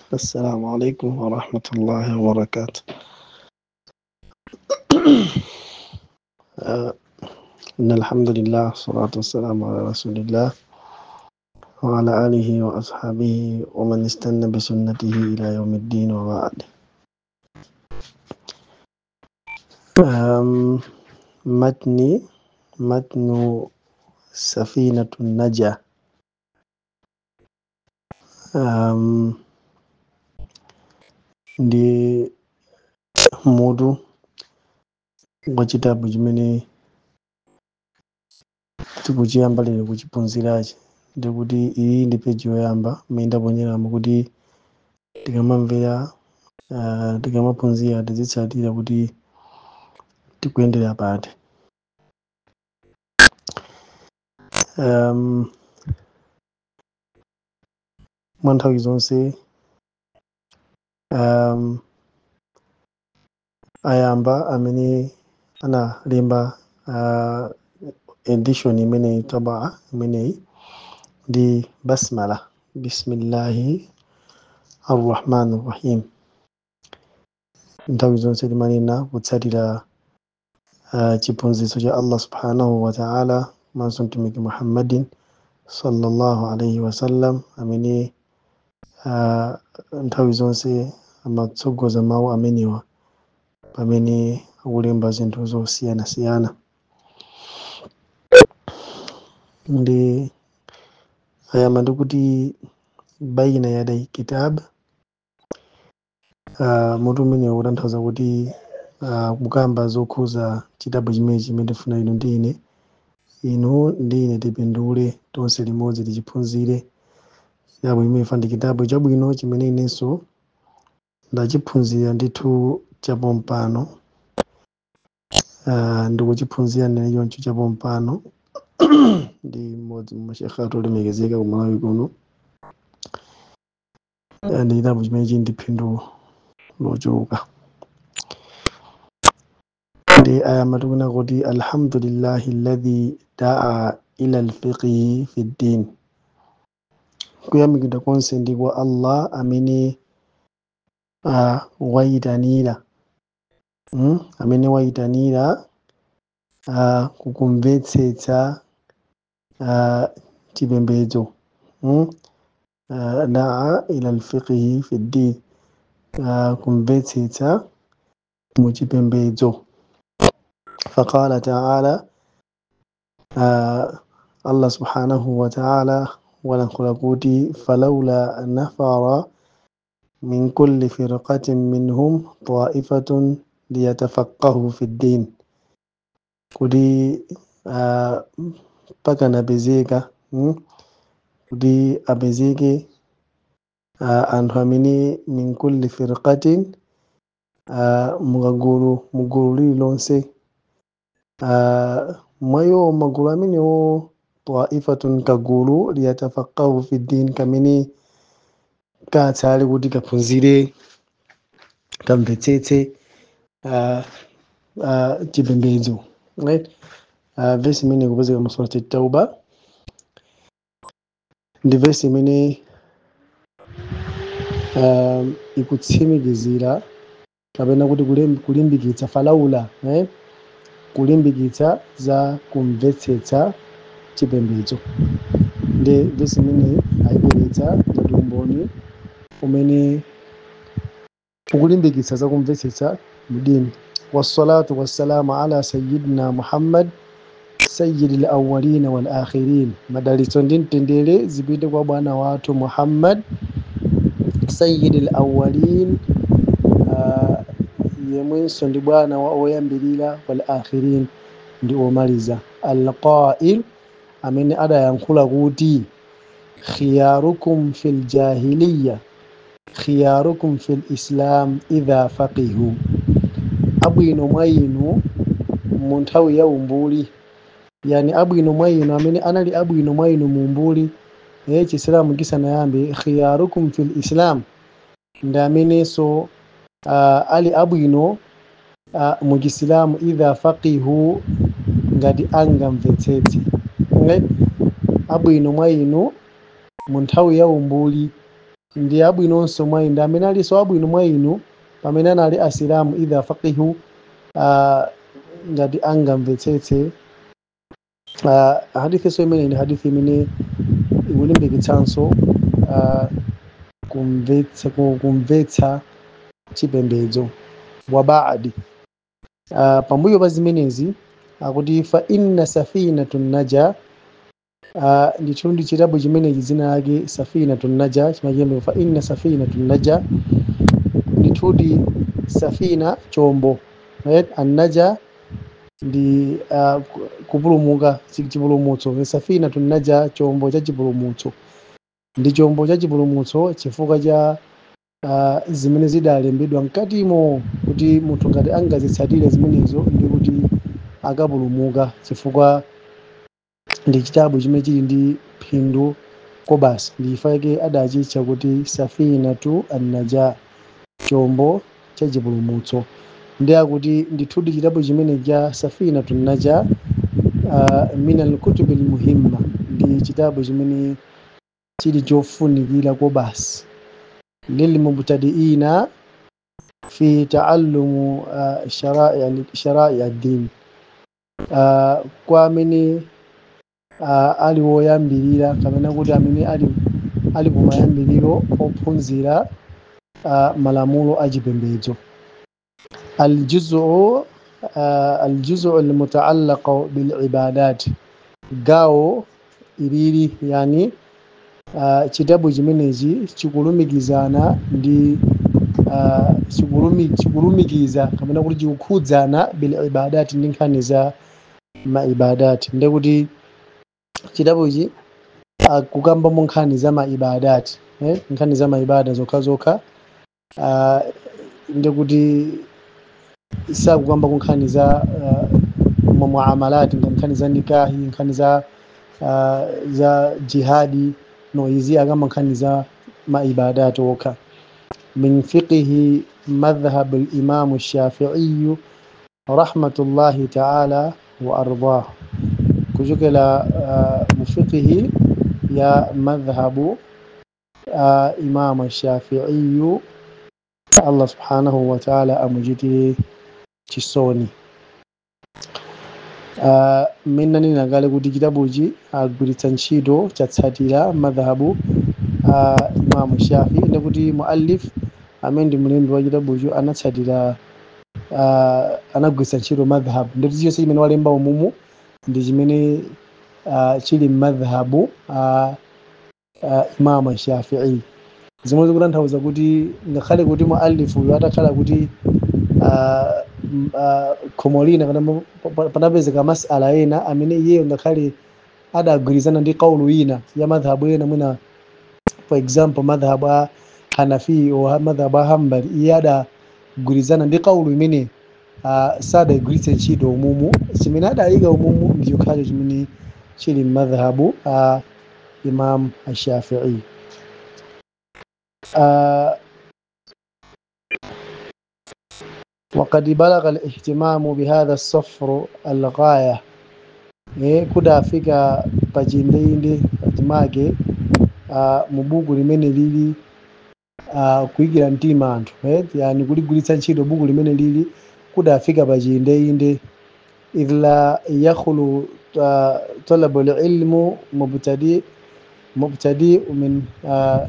السلام عليكم ورحمة الله وبركاته آه، إن الحمد لله والصلاة والسلام على رسول الله وعلى آله وأصحابه ومن استنى بسنته إلى يوم الدين وبعد آم، متني متن سفينة النجاة um, ndi mutu wa chitabu chimene tikuchiyamba lero kuchiphunzirachi ndikuti iyi ndi peji yoyamba imene ndaponyeramo kuti tikamamvera uh, tikamaphunzira tizitsatira kuti tikuyendera pati um, mwa nthawi zonse um, ayamba amene analemba uh, edition imeneyi tabaa imeneyi ndi basmala bismillahi arrahmani rrahim nthawi zonse timanena kutsatira uh, chiphunzitso cha allah subhanahu wa ta'ala manso mtumiki muhammadin sallallahu alaihi wasallam amene uh, nthawi zonse amatsogoza mawu amenewa pamene akulemba zinthu zosiyanasiyana ndi ayamba ndikuti baina yadai kitab uh, mutu umenewu kutanthauza kuti uh, kukamba zokhuza chitabu chimene chimene tifuna inu ndi ine inu ndi ine tipindule tonse limodzi tichiphunzire chitabu chimene ifa ndi chitabu chabwino chimene inenso ndachiphunzira ndithu chapompano uh, ndikuchiphunzira nene choncho chapompano ndi mmodzi mwa mashekhe athu olemekezeka ku malawi kuno Eh, ndi chitabu chimene chili ndi phindu lochuluka ndi ayamba tikunena kuti alhamdulillahi alladhi daa ila alfiqhi fi ddin kuyamikidwa konse ndi kwa allah amene uh, wayitanira mm? amene wayitanira uh, kukumvetsetsa uh, chipembedzo mm? uh, daa ila alfiqhi fi ddin uh, kumvetsetsa mu chipembedzo faqala taala uh, allah subhanahu wa taala walankhula kuti falaula nafara min kulli firqatin minhum taifatun liyatafaqahu fi ddin kuti uh, pakanapezeka mm? kuti apezeke uh, anthu amene min kulli firqatin uh, mukagulu mugulu lililonse uh, mwayo magulu amenewo taifatun kagulu liyatafaqahu fi ddin kamene katsale kuti kaphunzire kamvetsetse uh, uh, chipembedzo right? uh, vesi imene ikupezeka mu surati tauba ndi vesi imene um, ikutsimikizira kapena kuti kulim- kulimbikitsa falaula eh? kulimbikitsa za kumvetsetsa chipembedzo ndi vesi imene ayibweretsa ngati umboni umene ukulimbikitsa za kumvetsetsa mdini wassalatu wassalamu ala sayidina muhammad sayyidi lawalina walakhirin madalitso ndi mtendere zipite kwa bwana wathu muhammad sayyidi lawalin uh, yemwenso ndi bwana wa oyambirira walakhirin ndi omaliza alqail amene adayankhula kuti khiyarukum fi ljahiliya khiyarukum fi lislam idha faqihu abwino mwa inu mu nthawi ya umbuli yani abwino mwa inu amene anali abwino mwa inu mu umbuli eh, chisilamu chisanayambe khiyarukum fi lislam ndi amenenso uh, ali abwino uh, mu chisilamu idha faqihu ngati angamvetsetse right? abwino mwa inu mu nthawi ya umbuli ndi abwinonso mwa inu ndi amene alinso abwino mwa inu pamene anali asilamu idha faqihu uh, ngati angamvetsetse uh, hadithinso imene ndi hadithi imene ikulimbikitsanso uh, kumvetsa ku- kumvetsa chipembedzo wa baadi uh, pambuyo pa zimenezi akuti fa inna safinatun naja uh, ndithu ndi chitabu chimenechi dzina lake safinatun naja chimakembe fa inna safinatun naja ndithudi safina chombo right? annaja ndi uh, ku- kupulumuka chi- chipulumutso safinatun naja chombo cha chipulumutso ndi chombo cha chipulumutso chifukwa cha uh, zimene zidalembedwa mkatimo kuti munthu ngati angazitsatire zimenezo ndi kuti akapulumuka chifukwa ndi chitabu chimene chili ndi phindu kobasi ndi chifukwa chake adachitcha kuti safinatu annaja chombo cha chipulumutso ndi akuti ndithudi chitabu chimene cha safinatu naja uh, min alkutubi lmuhimma ndi chitabu chimene chili chofunikira kobasi lilmubtadiina fi taallumu uh, sharai sharai ad-din uh, kwa amene uh, ali woyambirira kapena kuti amene ali ali kumayambiriro ophunzira uh, malamulo achipembedzo aljuzu uh, aljuzu almutaallaqu bilibadat gawo ilili yani uh, chitabu chimenechi chikulumikizana ndi uh, chikulumi, chikulumikiza kapena kuti chikukhudzana bilibadati ndi nkhani za maibadati ndekuti chitabuchi akukambamo nkhani za maibadati eh? nkhani za maibada zokha zokha uh, ndekuti sakukamba ku nkhani za uh, muamalati nkhani za nikahi nkhani za uh, za jihadi no izi akamba nkhani za maibadati okha من فقه مذهب الإمام الشافعي رحمة الله تعالى وأرضاه كجوكلا آه، مفقه يا مذهب آه، إمام الشافعي الله سبحانه وتعالى أمجدي chisoni uh, mina ninagale kuti chitabuchi agwiritsa ntchito chatsatira madhahabu uh, imamu shafi ndekuti muallif amene ndi mlembi wa chitabucho anatsatira uh, anagwiritsa ntchito madhahabu ndikuti chilichonse chimene walemba umumu ndi chimene uh, chili madhahabu uh, uh, imamu shafii zimwe zikutanthauza kuti ngakhale kuti muallifu uyo atakhala kuti uh, m- uh, khomo lina kana mo- pa- panapezeka masala ena amene iyeyo ngakhale adagwirizana ndi kaulu ina ya madhhabu ena mwina for example madhhabu a hanafi o madhhabu a hambali iye adagwirizana ndi kaulu imene uh, sadagwiritse ntchito umumu chimene adayika umumu ndi chokhacho chimene chili madhhabu a imam ashafii uh, وقد بلغ الاهتمام بهذا الصفر الغاية eh, kudafika pachindende pachimake uh, mu buku limene lili uh, kuyikira mtima anthu eh, yani kuligwiritsa ntchito buku limene lili kudafika pachindende idh la yakhlu uh, talabu lilmu mubtadi mubtadi min uh,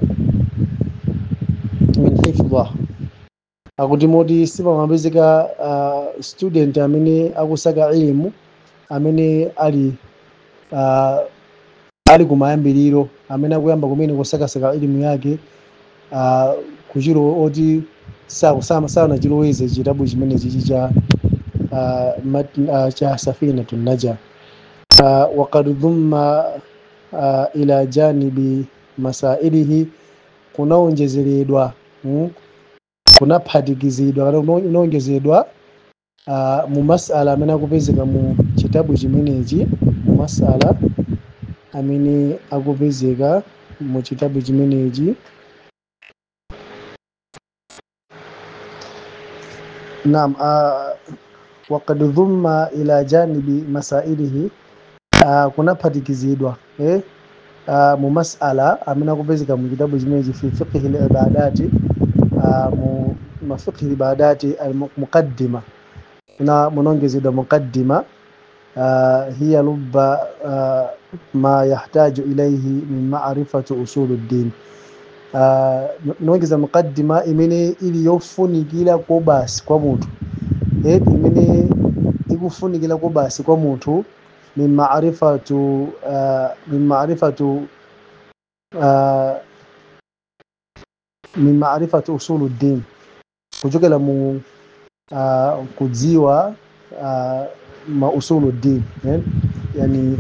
min hifdha akuti moti sipamapezeka uh, student amene akusaka ilmu amene ali uh, ali kumayambiriro amene akuyamba kumene kusakasaka elimu yake uh, kuchiro oti sanachiloweze chitabu chimene chichi cha uh, mat- uh, cha safinatu naja uh, wakad dhumma uh, ila janibi masailihi kunaonjezeredwa mm, kunaphatikizidwa kana kuno- kunaonjezedwa uh, mu masala amene akupezeka mu chitabu chimenechi mu masala amene akupezeka mu chitabu chimenechi naam uh, wakad dhumma ila janibi masailihi uh, kunaphatikizidwa eh? uh, mu masala amene akupezeka mu chitabu chimenechi fi fiqhi libadati uh, mu mafiqhi libadati almuqaddima na munongezedwa muqaddima uh, hiya lubba uh, ma yahtaju ilayhi min marifati usulu ddin uh, nongeza muqaddima imene ili yofunikira ko basi kwa munthu eh, imene ikufunikira ko basi kwa munthu min marifatu uh, min marifatu uh, min marifati usulu ddin kuchokera mu uh, kudziwa uh, ma usulu ddin eh? yani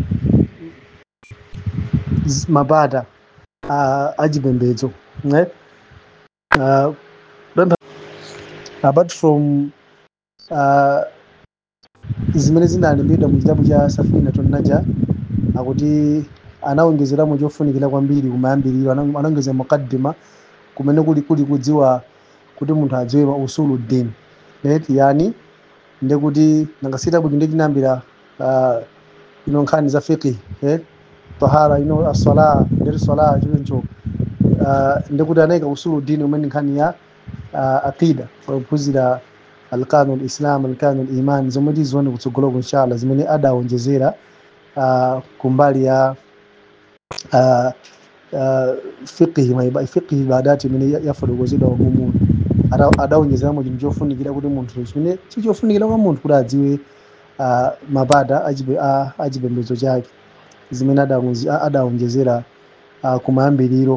z- mabada uh, achipembedzo eh? uh, remember, apart from uh, zimene zinalembedwa mu chitabu cha safina tonnaja akuti anawongezeramo chofunikira kwambiri kumayambiriro ana- anawongeza mukaddima kumene kuli kuli kudziwa kuti munthu adziwe ma usulu ddin right yani ndekuti nangasitabu chinde chinambira uh, ino nkhani za fiqhi eh? tahara ino asala ndeti sala choncho uh, ndekuti anayika usulu dini umene nkhani ya uh, aqida kuphunzira alkanu lislam alkanu liman zomwe tizione kutsogoloko inshallah zimene adawonjezera uh, kumbali ya uh, uh, fiqhi maiba- fiqhi ibadati imene ya- yafotokozedwa umumu Ada- adawonjezeramo chinthu chofunikira kuti munthu chimene chichofunikira kwa munthu kuti adziwe uh, mabada achipe- a- achipembedzo chake zimene adawonje- a- adawonjezera uh, kumayambiriro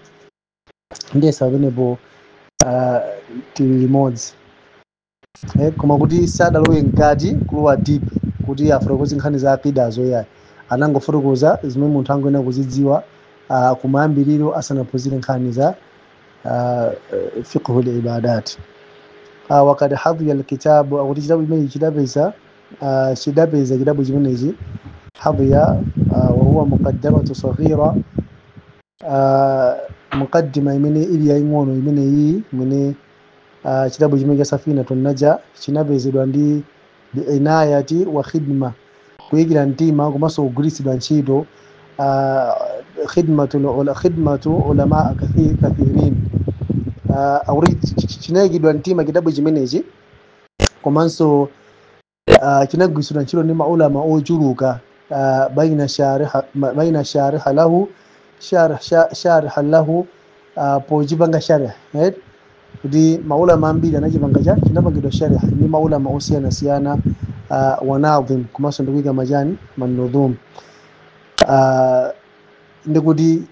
ndiye pamenepo uh, tili limodzi eh, koma kuti sadalowe mkati kulowa deep kuti afotokoze nkhani za aqidazo yayi anangofotokoza zimene munthu angoyenera kuzidziwa uh, kumayambiriro asanaphunzire nkhani za uh, fiqhu libadat uh, wakad hadhiya alkitabu akuti chitabu chimenechi chidapeza uh, chidapeza chitabu chimenechi hadhiya uh, wahuwa muqaddamatu saghira uh, muqaddima imene ili yaying'ono imene iyi imene uh, chitabu chimene cha safinatu naja chinapezedwa ndi biinayati wa khidma kuyikira mtima komanso kugwiritsidwa ntchito uh, khidmatu ula- khidmatu ulama kathi- kathirin uh, akuti ch- ch- chinayikidwa mtima chitabu chimenechi komanso uh, chinagwiritsidwa ntchito ndi maulama ochuluka uh, baina shariha ma- baina shariha lahu sharh sha- shariha lahu uh, pochipanga sharh right? kuti maulama ambiri anachipanga cha chinapangidwa sharh ndi maulama osiyanasiyana uh, wanadhim komanso ndikuyika majani manudhum uh, ndikuti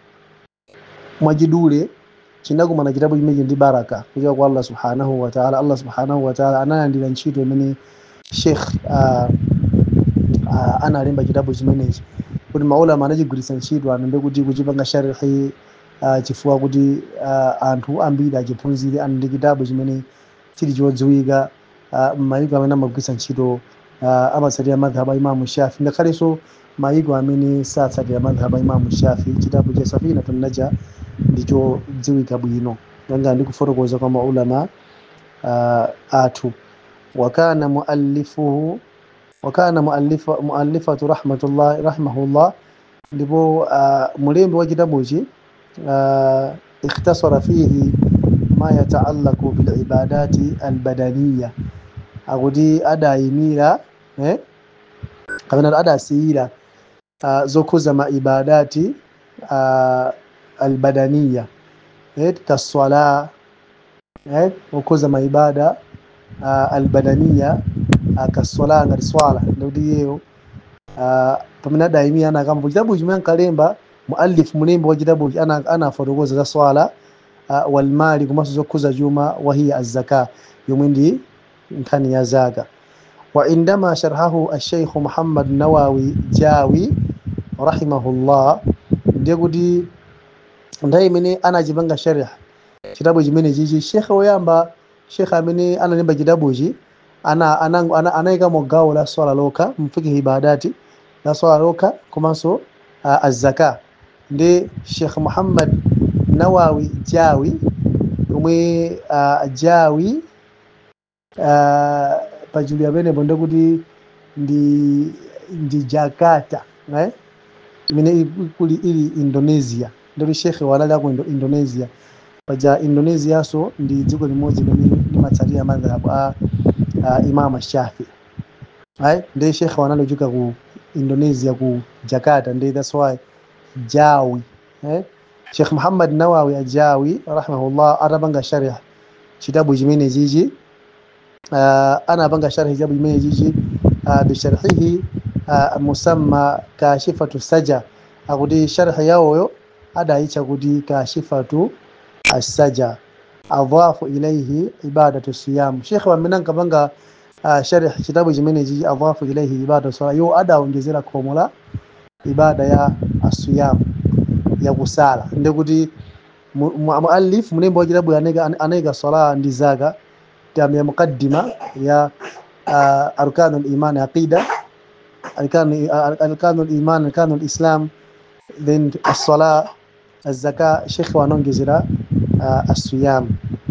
mwachidule chinakumana chitabu chimenechi ndi baraka kuchoka kwa allah subhanahu wataala allah subhanahu wataala analandira ntchito imene sheikh uh, uh, analemba chitabu chimenechi kuti maulama anachigwiritsa ntchito anambe kuti kuchipanga sharhi uh, chifukwa kuti uh, anthu ambiri achiphunzire ana ndi chitabu chimene chili chodziwika uh, m'mayiko amene amagwiritsa ntchito uh, amatsatira madhhab a imamu shafi ngakhalenso mayiko amene satsatira madhhab a imamu shafi chitabu cha safinatu naja ndicho dziwika bwino nanga ndikufotokoza kwa maulama uh, athu wakana muallifuhu wakana muallifa, muallifatu rahmatullah rahimahullah ndipo uh, mulembi wa kitabuchi uh, ikhtasara fihi ma yataallaqu bilibadati albadaniya akuti adayimira eh? kapena adasiyira uh, zokhuza maibadati uh, albadaniya eh? kaswala eh? okhuza maibada uh, albadaniya uh, kaswala ngati swala ndikuti yeyo uh, pamene adayimira anakambo chitabu chimene ankalemba muallif mulembi wa chitabu ana anafotokoza za swala uh, walmali komanso zokhuza chuma wahiya azzaka yomwe ndi nkhani ya zaka وعندما شرحه الشيخ محمد نواوي جاوي رحمه الله ndiye kuti nthawi imene anachipanga sharh chitabu chimene chichi shekhe woyamba shekhe amene analemba chitabuchi ana- ana- ana- anayikamo gawo la swala lokha mfikihi ibadati la swala lokha komanso uh, azaka ndi shekh muhammad nawawi jawi omwe uh, jawi uh, pachuli amenepo ndikuti ndi ndi jakarta eh? imene kuli ili indonesia ndoti shekhe wanali aku Indo- indonesia paja indonesiaso ndi dziko limodzi limene limatsatira madhhabu a, a imam shafi right ndi shekhe wanali kuchoka ku indonesia ku jakarta ndi that's why jawi eh? shekh muhammad nawawi ajawi rahimahullah atapanga sharh chitabu chimene chichi uh, anapanga sharhi chitabu chimene chichi uh, bisharhihi uh, musamma kashifatu saja akuti sharhi yawoyo adayitcha kuti kashifatu assaja adhafu ilaihi ibadatu siyam shekhe wamene ankapanga uh, sharh chitabu chimene chichi adhafu ilaihi ibadatu sala yo adawonjezera khomo la ibada ya asiyam ya kusala ndikuti mu- mu- muallif mulembo wa chitabu anayika anayika sala ndi zaka tam ya muqaddima ya uh, arkanul iman aqida arkan arkanul iman arkanul islam then as-sala الزكاة شيخ ونونجزرا آه الصيام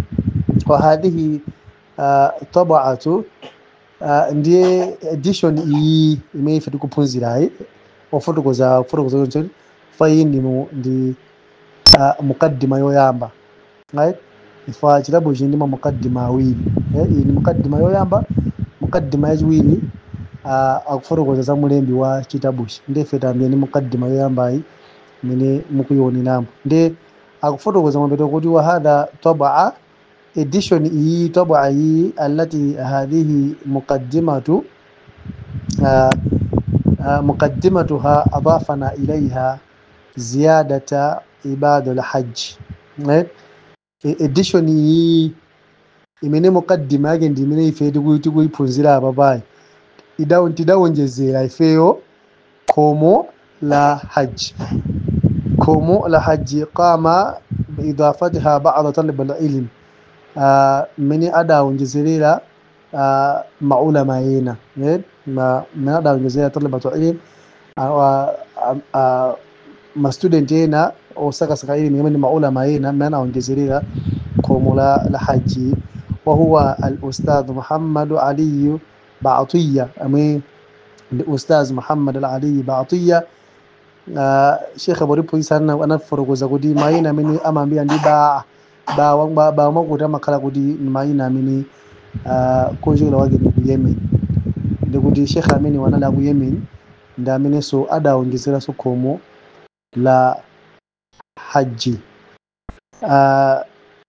وهذه آه طبعة آه ndiye edition iyi imene ife tikuphunzirayi ofotokoza kufotokoza choncho fayi ndi mu- ndi uh, mukaddima yoyamba right ifa chitabu ichi ndima mukaddima awiri eh, iyi ni mukaddima yoyamba mukaddima yachiwiri uh, akufotokoza za mulembi wa chitabuchi ndefe tambiye ni mukaddima yoyambayi imene mukuyioneramo ndi akufotokoza mapeto kuti wa hadha tabaa edition iyi tabaa iyi allati hadhihi muqaddimatu uh, uh, muqaddimatuha adafana ilaiha ziyadata ibadu lhaji right? E- edition iyi imene mukaddima yake ndi imene ife tiku- tikuyiphunzira apa payi Idawo- tidawonjezera ifeyo khomo la haji khomo la haji qama biidafatiha bada talib alilm uh, mmene adawonjezerera uh, maulama ena eh? ma, mmene adawonjezerera talibatu ilm uh, uh, uh, mastudent ena osakasaka ilimi imene maulama ena mmene anawonjezerera khomo la, la haji wahuwa alustadh muhammadu aliyu batiya amwe ndi ustaz muhammad al aliyu batiya uh, shekhe boripoisa anafotokoza kuti mayina amene amambira ndi baa bawa ba, ba mwakuti amakhala kuti ni mayina amene uh, konjekera wake ndi ku yemen ndikuti shekhe amene wanali aku yemen ndi amenenso adawonjezeranso khomo la haji uh,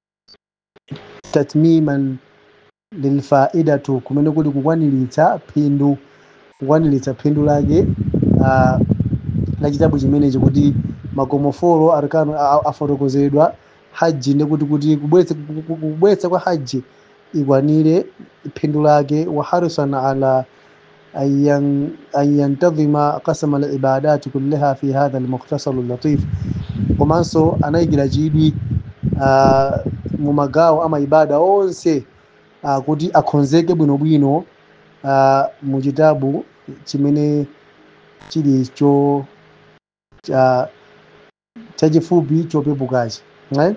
tatmiman lilfaidatu kumene kuti kukwaniritsa phindu kukwaniritsa phindu lake uh, la chitabu chimenechi kuti makomofolo arkanu a- a- afotokozedwa haji ndikuti kuti kubweretsa ku- ku- kubweretsa kwa haji ikwanire phindu lake wa harisan ala an yan- an yantadhima qasama alibadati kullaha fi hadha almukhtasaru latif komanso anayikira chidwi uh, mu magawo ama ibada onse uh, kuti akhonzeke bwinobwino uh, mu chitabu chimene chili cho cha chachifupi chopepukachi right?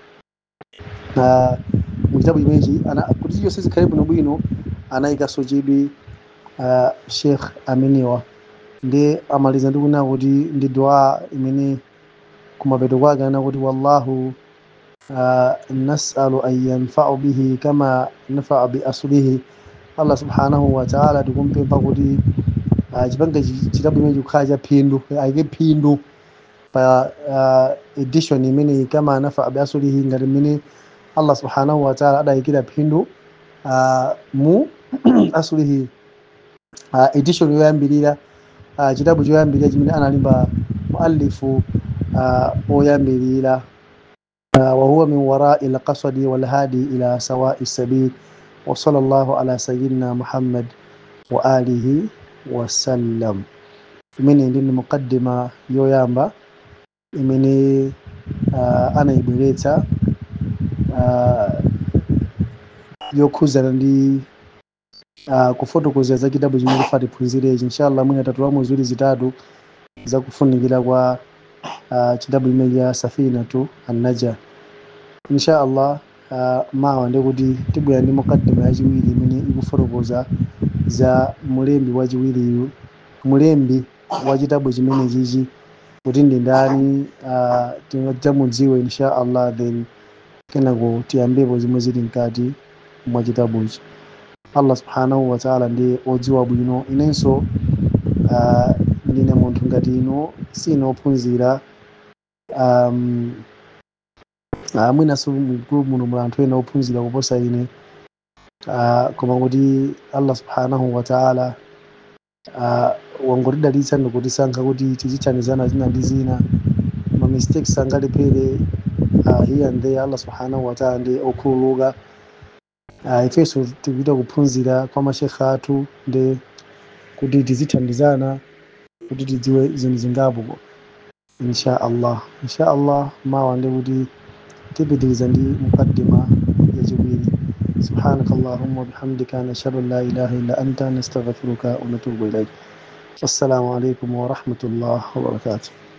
uh, mu chitabu chimenechi ana- kuti chonse zikhale bwinobwino anayikanso chidwi uh, sheikh ameniwa ndi amaliza ndi kunena kuti ndi dua imene kumapeto kwake ana kuti wallahu uh, nasalu an yanfau bihi kama nafaa biaslihi allah subhanahu wa taala tikumpempha kuti uh, chipanga chi- chitabu imenechi kukhala cha phindu ayike phindu pa uh, edition imeneyi kama nafaa biaslihi ngati mmene allah subhanahu wa taala adayikira phindu uh, mu aslihi uh, edition yoyambirira uh, chitabu choyambirira chimene analemba muallifu uh, oyambirira uh, wahuwa min warai lqasadi walhadi ila sawai sabil وصلى الله على سيدنا محمد وآله وسلم imene ndi ni mukaddima yoyamba imene uh, anayibweretsa uh, yokhuzana ndi uh, kufotokoza za chitabu chimene tifa tiphunzirechi inshallah mwina tatulamo ziwiri zitatu za kufunikira kwa uh, chitabu chimene cha safinatu annaja inshallah uh, mawa ndikuti tibwera ndi mukaddima yachiwiri imene ikufotokoza za mulembi wachiwiriyu mulembi wa chitabu chimene chichi kuti ndi ndani uh, tingadzamudziwe insha allah then kenako tiyambepo zimwe zili mkati mwa chitabuchi allah subhanahu wataala ndiye odziwa bwino inenso uh, ndine munthu ngati ino sinophunzira um, uh, mwinaso mgroup muno muli anthu ena ophunzira kuposa ine uh, koma kuti allah subhanahu wataala uh, wangotidalitsa ndikutisankha kuti tizithandizana zina ndi zina ma mistakes angalepere uh, here and there allah subhanahu wataala ndi okhululuka uh, ifenso tikupita kuphunzira kwa mashekhe athu ndi kuti tizithandizana kuti tidziwe zinthu zingapo insha allah insha allah mawa ndi kuti tipitiriza ndi mukaddima yachiwiri سبحانك اللهم وبحمدك نشهد ان لا اله الا انت نستغفرك ونتوب اليك السلام عليكم ورحمه الله وبركاته